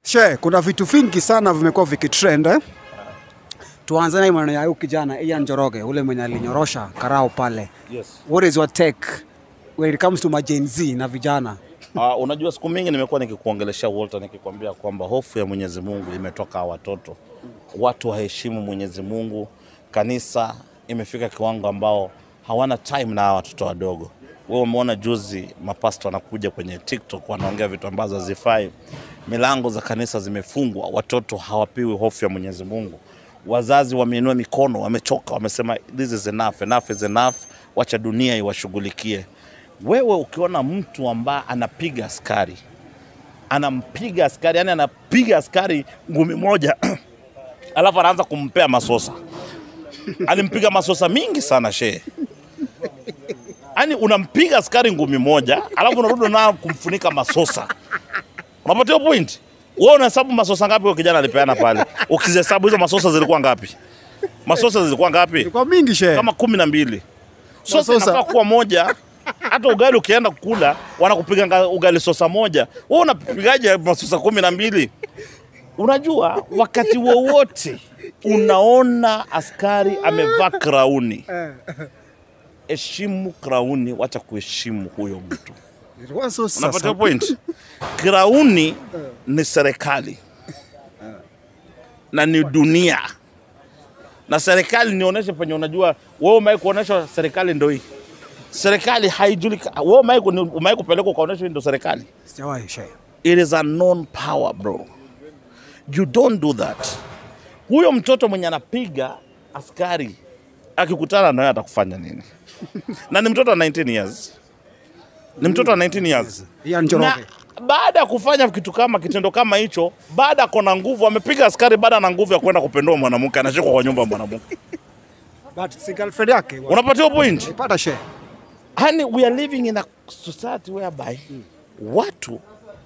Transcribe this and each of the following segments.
She, kuna vitu vingi sana vimekuwa vikitrend eh? Tuanze na maneno ya huyu kijana Ian Njoroge, ule mwenye alinyorosha karao pale. Yes. What is your take when it comes to ma Gen Z na vijana? Uh, unajua siku mingi nimekuwa nikikuongeleshea Walter, nikikwambia kwamba hofu ya Mwenyezi Mungu imetoka watoto, watu waheshimu Mwenyezi Mungu. Kanisa imefika kiwango ambao hawana time na hawa watoto wadogo. Wewe umeona juzi mapasto wanakuja kwenye TikTok wanaongea vitu ambazo hazifai. Milango za kanisa zimefungwa, watoto hawapiwi hofu ya Mwenyezi Mungu. Wazazi wameinua mikono, wamechoka, wamesema this is enough, enough is enough, wacha dunia iwashughulikie. Wewe ukiona mtu ambaye anapiga askari anampiga askari, yani anapiga askari ngumi moja alafu anaanza kumpea masosa. Alimpiga masosa mingi sana shehe. Yani unampiga askari ngumi moja alafu unarudi nao kumfunika masosa. Unapata hiyo point? Wewe unahesabu masosa ngapi huyo kijana alipeana pale? Ukizihesabu hizo masosa zilikuwa ngapi? Masosa zilikuwa ngapi? Ilikuwa mingi she. Kama kumi na mbili. Sosa Masosa. inafaa kuwa moja. Hata ugali ukienda kula wanakupiga nga- ugali sosa moja, wewe unapigaje masosa kumi na mbili? Unajua, wakati wowote unaona askari amevaa krauni, heshimu krauni, wacha kuheshimu huyo mtu. Ilikuwa so Unapata sasa. point? Krauni ni serikali na ni dunia, na serikali nionyeshe penye unajua wewe umewahi kuonyesha serikali ndo hii. Serikali haijulikani. Wewe umewahi ku- umewahi kupelekwa ukaonyeshwa hii ndo serikali? Sijawahi she. It is a known power bro. You don't do that. Huyo mtoto mwenye anapiga askari akikutana nawe atakufanya nini? na ni mtoto wa 19 years, ni mtoto wa 19 years Ian Njoroge. na baada ya kufanya kitu kama kitendo kama hicho, baada ya kona nguvu, amepiga askari, baada ana nguvu ya kwenda kupendua mwanamke, anashikwa kwa nyumba ya mwanamke. But si girlfriend yake. Unapatia point? Pata she. Yani, we are living in a society whereby watu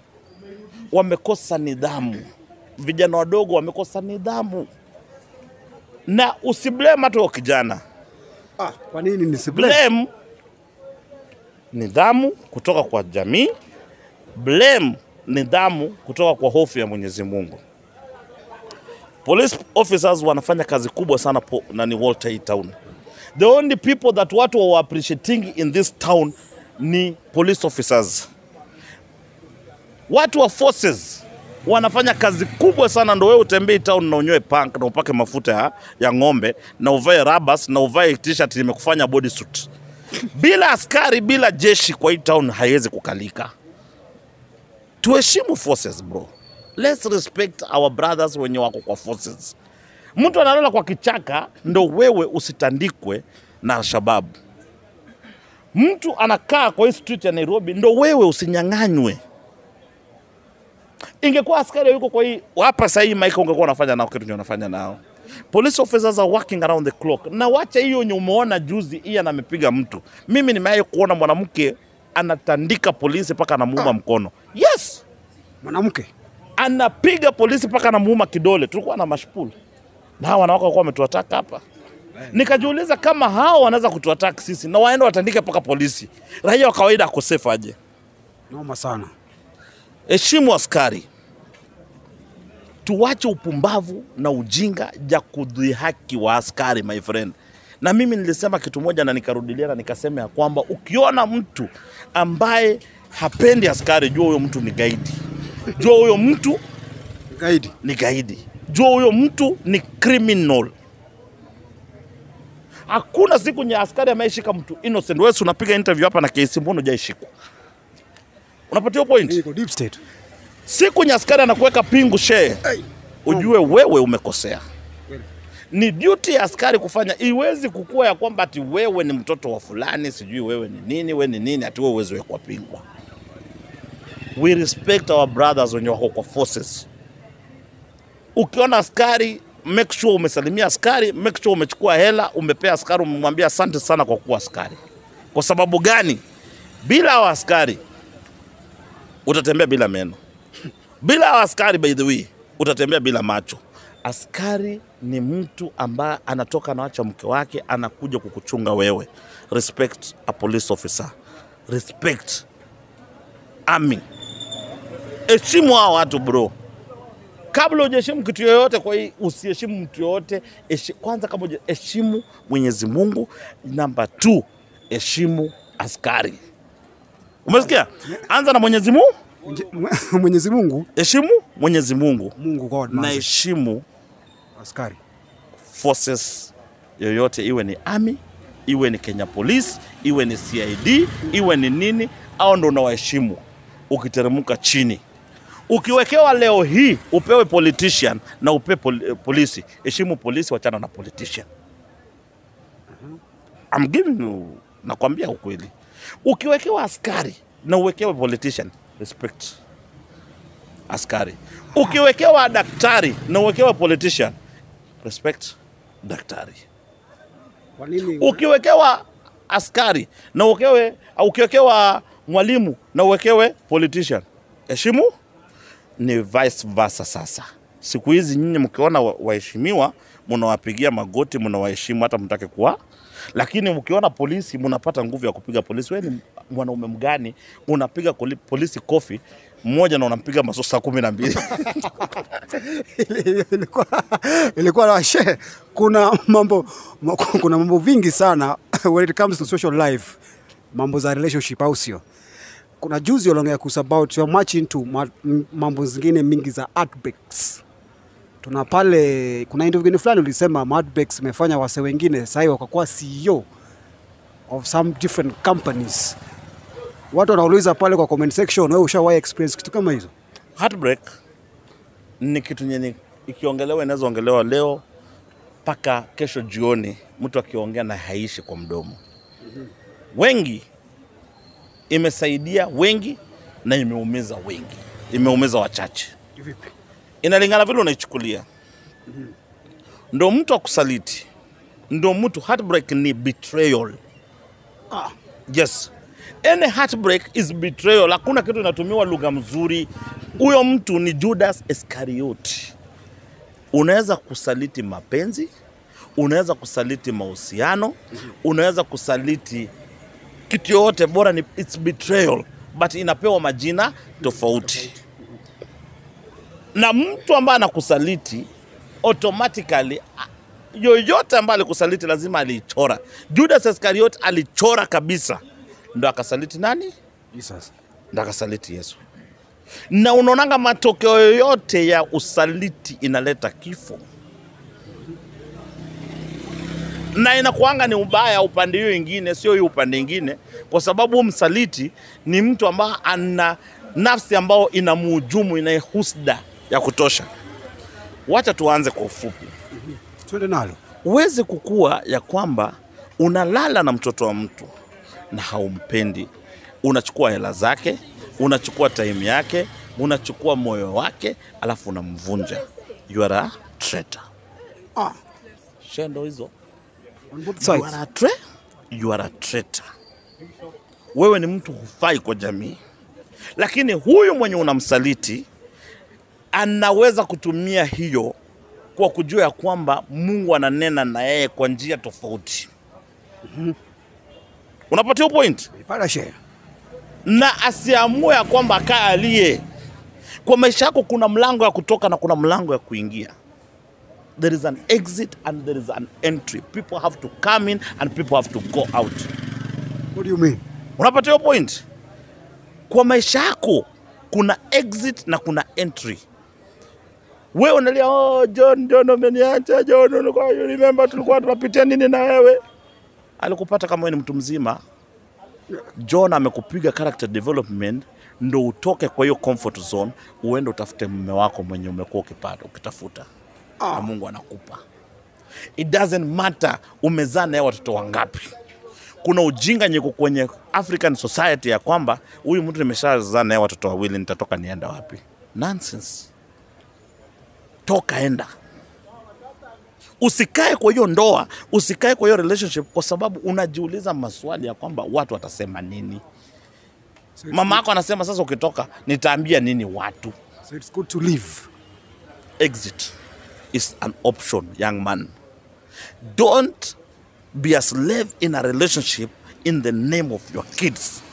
wamekosa nidhamu, vijana wadogo wamekosa nidhamu, na usiblame hata huyo kijana, Ah, kwa nini nisiblame? blame nidhamu kutoka kwa jamii, blame nidhamu kutoka kwa hofu ya Mwenyezi Mungu. Police officers wanafanya kazi kubwa sana po, nani Walter hii town. The only people that watu wa appreciating in this town ni police officers. Watu wa forces wanafanya kazi kubwa sana, ndo wewe utembee town na unywe punk na upake mafuta ya, ya ng'ombe na uvae rabas na uvae t-shirt limekufanya bodysuit. Bila askari, bila jeshi kwa hii town haiwezi kukalika. Tuheshimu forces bro. Let's respect our brothers wenye wako kwa forces. Mtu analala kwa kichaka ndo wewe usitandikwe na Alshababu. Mtu anakaa kwa hii street ya Nairobi ndo wewe usinyang'anywe. Ingekuwa askari yuko kwa hii hapa sasa hii Mike ungekuwa unafanya nao kitu chenye unafanya nao. Police officers are working around the clock. Na wacha hiyo yenye umeona juzi Ian amepiga mtu. Mimi nimewahi kuona mwanamke anatandika polisi mpaka anamuuma mkono. Yes, Mwanamke. anapiga polisi mpaka anamuuma kidole. Tulikuwa na mashpul na hawa wanawake walikuwa wametuataka hapa. Nikajiuliza kama hao wanaweza kutuataka sisi na waende watandike mpaka polisi, raia wa kawaida akosefu aje? Noma sana. Heshimu askari, tuwache upumbavu na ujinga ja kudhihaki wa askari my friend. Na mimi nilisema kitu moja na nikarudilia na nikasema ya kwamba ukiona mtu ambaye hapendi askari, jua huyo mtu ni gaidi, jua huyo mtu Gaidi. ni gaidi, jua huyo mtu ni criminal. Hakuna siku nye askari ameshika mtu innocent. Wewe si unapiga interview hapa na kesi, mbona hujaishikwa? Unapatia point? Iko deep state. siku nye askari anakuweka pingu shee, ujue wewe umekosea. Ni duty ya askari kufanya, iwezi kukua ya kwamba ati wewe ni mtoto wa fulani, sijui wewe ni nini, wewe ni nini, ati wewe uwezi wekwa pingu. We respect our brothers wenye wako kwa forces. Ukiona askari make sure umesalimia askari, make sure umechukua hela, umepea askari, umemwambia asante sana kwa kuwa askari. Kwa sababu gani? Bila hao askari utatembea bila meno. Bila hao askari, by the way, utatembea bila macho. Askari ni mtu ambaye anatoka anawacha mke wake anakuja kukuchunga wewe. Respect a police officer, respect army, heshimu hao watu bro. kabla hujaheshimu kitu yoyote, kwa hii usiheshimu mtu yoyote. Heshi- Kwanza kama huja- heshimu Mwenyezi Mungu. Namba 2 heshimu askari. Umesikia? Anza na Mwenyezi Mungu, Mwenye- Mwenyezi Mungu, heshimu Mwenyezi Mungu Mungu God, na mazi, heshimu askari. forces yoyote, iwe ni army, iwe ni Kenya Police, iwe ni CID, iwe ni nini, au ndo unawaheshimu. Ukiteremka chini, ukiwekewa leo hii upewe politician na upe pol polisi, heshimu polisi, wachana na politician. I'm giving you, nakwambia ukweli. Ukiwekewa askari na uwekewe politician, respect askari. Ukiwekewa daktari na uwekewe politician, respect daktari. Kwa nini? Ukiwekewa askari na uwekewe, au ukiwekewa mwalimu na uwekewe politician, heshimu. Ni vice versa. Sasa siku hizi nyinyi mkiona wa- waheshimiwa mnawapigia magoti, mnawaheshimu hata mtake kuwa, lakini mkiona polisi mnapata nguvu ya kupiga polisi. Wewe ni mwanaume mgani unapiga koli- polisi kofi mmoja na unampiga maso saa kumi na mbili? ilikuwa ilikuwa na she, kuna mambo ma- kuna mambo vingi sana when it comes to social life, mambo za relationship, au sio? Kuna juzi uliongea kuhusu about you're much into ma, m- mambo zingine mingi za heartbreaks. Tuna pale kuna interview gani fulani ulisema heartbreaks imefanya wase wengine sasa wakakuwa CEO of some different companies. Watu wanauliza pale kwa comment section, wewe ushawahi experience kitu kama hizo? Heartbreak ni kitu nyenye ikiongelewa inaweza ongelewa leo mpaka kesho jioni, mtu akiongea na haishi kwa mdomo. Wengi imesaidia wengi na imeumiza wengi, imeumiza wachache. Vipi? Inalingana vile unaichukulia. Ndo mtu akusaliti, ndo mtu heartbreak ni betrayal. Ah. Yes. Any heartbreak is betrayal. Hakuna kitu inatumiwa lugha mzuri. Huyo mtu ni Judas Iscariot. Unaweza kusaliti mapenzi, unaweza kusaliti mahusiano, unaweza kusaliti kitu yoyote, bora ni it's betrayal, but inapewa majina tofauti. Na mtu ambaye anakusaliti automatically a- yoyote ambaye alikusaliti lazima aliichora. Judas Iscariot alichora kabisa, ndo akasaliti nani? Jesus. ndo akasaliti Yesu. Na unaonanga matokeo yoyote ya usaliti inaleta kifo, na inakuanga ni ubaya upande hiyo ingine, sio hiyo upande ingine, kwa sababu huyu msaliti ni mtu ambaye ana nafsi ambayo ina muhujumu, ina husda ya kutosha. Wacha tuanze kwa ufupi. Twende nalo. Huwezi kukua ya kwamba unalala na mtoto wa mtu na haumpendi, unachukua hela zake, unachukua time yake, unachukua moyo wake, alafu unamvunja. You are a traitor. Ah, Shendo hizo on both You sides. are a tra- you are a traitor. Wewe ni mtu hufai kwa jamii, lakini huyu mwenye unamsaliti anaweza kutumia hiyo kwa kujua ya kwamba Mungu ananena na yeye kwa njia tofauti. Unapatia hiyo point? Pala share. na asiamue ya kwamba kaa aliye kwa maisha yako. Kuna mlango ya kutoka na kuna mlango ya kuingia. There is an exit and there is an entry. People have to come in and people have to go out. What do you mean? Unapata hiyo point? Kwa maisha yako kuna exit na kuna entry. Wewe unalia oh, John, John umeniacha John, ulikuwa you remember tulikuwa tunapitia nini na wewe? Alikupata kama wewe ni mtu mzima. John amekupiga character development ndo utoke kwa hiyo comfort zone uende utafute mume wako mwenye umekuwa ukipata ukitafuta na Mungu anakupa. It doesn't matter umezaa naye watoto wangapi. Kuna ujinga nyeko kwenye African society ya kwamba huyu mtu nimeshazaa naye watoto wawili, nitatoka nienda wapi? Nonsense. Toka enda, usikae kwa hiyo ndoa, usikae kwa hiyo relationship, kwa sababu unajiuliza maswali ya kwamba watu watasema nini. So it's, Mama yako anasema sasa, ukitoka nitaambia nini watu? so it's good to live. exit is an option, young man. Don't be a slave in a relationship in the name of your kids.